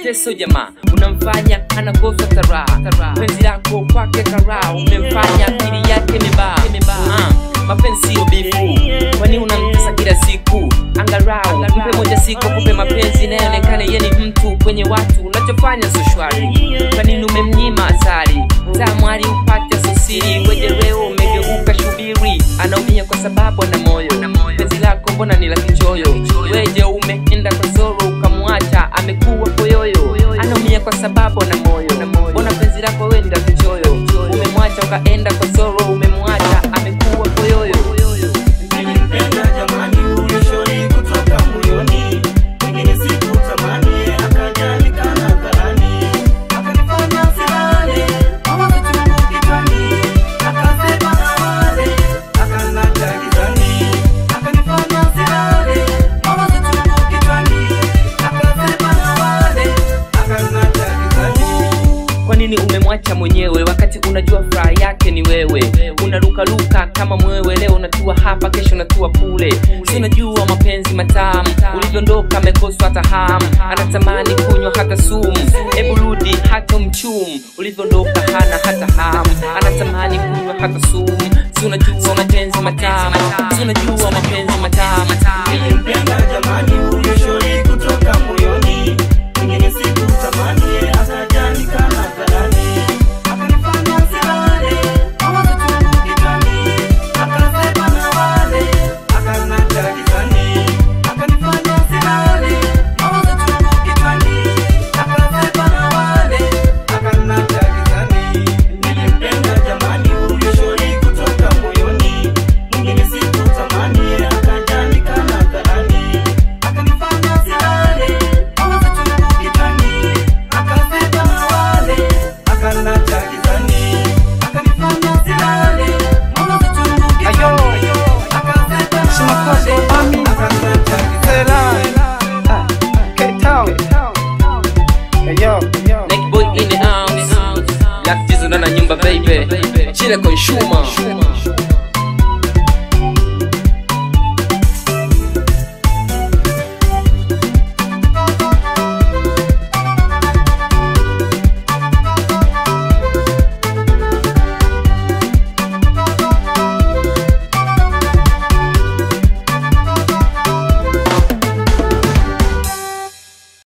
mateso jamaa unamfanya anakosa taraha penzi lako kwake karaa umemfanya akili yake imebaa Ah, mapenzi sio bifu kwani unamtesa kila siku angarau mpe moja siku kupe mapenzi inayoonekana ye ni mtu kwenye watu unachofanya so shwari kwanini umemnyima asari tamwali upate sosiri wejereo umegeuka shubiri anaumia kwa sababu ana moyo penzi lako mbona ni la kichoyo weje umeenda kwa zoro ukamwacha amekuwa koyoyo anaumia kwa sababu ana moyo mbona penzi lako we ni la kichoyo umemwacha ukaenda kwa zoro umemwacha amekuwa koyoyo Nilimpenda jamani huyo shori kutoka moyoni, pengine sikutamani, akaja nikana dharani, akanifanya silale, mawazo chungu kichwani, akasema na wale, akanaja gizani, akanifanya silale, mawazo chungu kichwani, akasema na wale, akanaja gizani. kwa nini umemwacha mwenyewe wakati unajua furaha yake ni wewe unarukaruka kama mwewe leo unatua hapa kesho unatua kule si unajua mapenzi matamu ulivyoondoka amekoswa hata hamu anatamani kunywa hata sumu hebu rudi hata mchumu ulivyoondoka hana hata hamu anatamani kunywa hata sumu si unajua mapenzi matamu si unajua mapenzi matamu Nilimpenda jamani huyo shori kutoka moyoni, pengine sikutamani, akaja nikana dharani, akanifanya silale, mawazo chungu kichwani, akasema na wale, akanaja gizani, akanifanya silale, mawazo chungu kichwani, akasema na wale, akanaja gizani. Nilimpenda jamani huyo shori kutoka moyoni, mwingine sikutamani, akaja nikana dharani, akanifanya silale, mawazo chungu kichwani, akasema na wale, akanaja gizani, akanifanya silale, mawazo chungu kichwani, akasema na wale, akanaja gizani. Neck boy in the house Black Jesus ndani ya nyumba baby Chile consumer